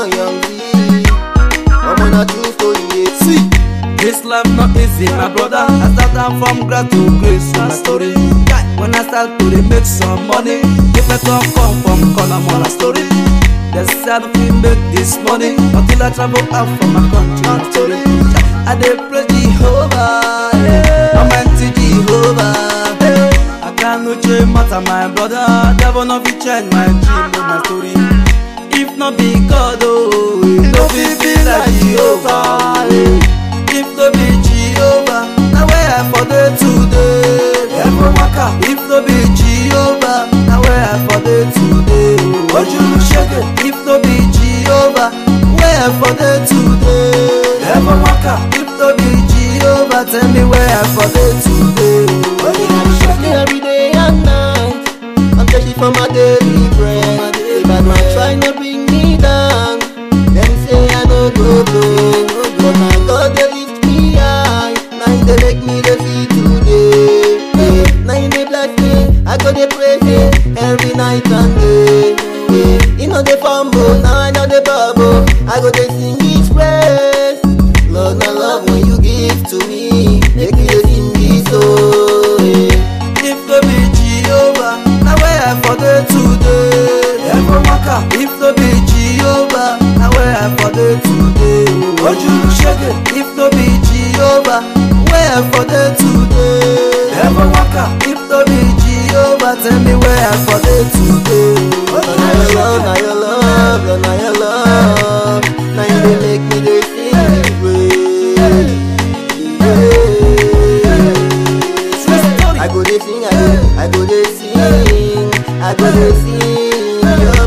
young, young Z. I'm on a true story, yeah. See, this life not easy, my brother. I start am from grass to grace, so my story. When I start to dey make some money, people come come from corner, more story. They say I don't fit make this money until I travel out from my country, my story. I dey pray Jehovah, yeah. Almighty Jehovah. I can't no change matter, my brother. Devil no fit change my dream, no my story. If not be God, oh, it no fit be like Jehovah. eh. If no be Jehovah, now where I for dey today? Every waka. If no be Jehovah, now where I for dey today? Ojulu shege. If no be Jehovah, where I for dey today? Every waka. If no be Jehovah, tell me where I for dey today? Ojulu shege. every day and night. I'm thirsty for my daily bread. If I might try to bring me down, them say I no go go. But my God they lift me high. Now they make me the see today. Yeah. Now they bless me. I go they praise Him every night and day. Yeah. You know they fumble, now I know they bubble. I go they sing His praise. Lord, I love when you give to me. Make me dey sing this song. Yeah. If no be Jehovah, now where I for dey today? Every waka. If no be Jehovah, now where I for dey today? Ojulu shege. If no be Jehovah, where I for dey today? Every waka. If no be Jehovah, tell me where I for dey today? Lord, now your love, now your love, Lord, now your love. Now you dey make me dey sing this praise. Yeah. I go dey sing, I go, I go dey sing, I go dey sing your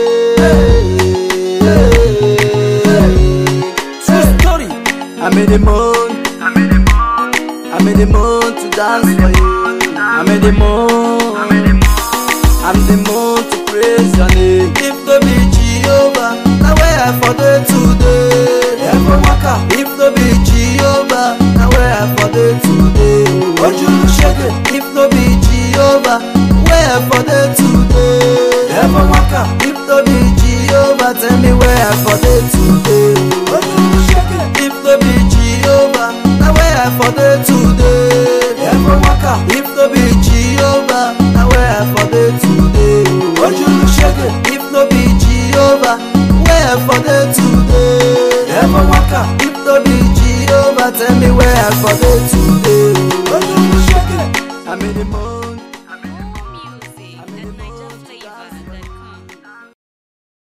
praise. True story. I'm in the mood. I'm in the mood to dance for you. I'm in the mood. I'm the mood to praise your name. If no be Jehovah, now where I for dey today? Every waka. If no be Jehovah, now where I for dey today? Ojulu shege. If no be Jehovah, where I for dey today? Every waka. If no be Jehovah, tell me where I for dey today? Ojulu shege. If no be Jehovah, now where I for dey today? Every waka. If no be Jehovah, now where I for dey today? Ojulu shege. If no be Jehovah, where I for dey today? Every waka. If no be Jehovah, tell me where I for dey today?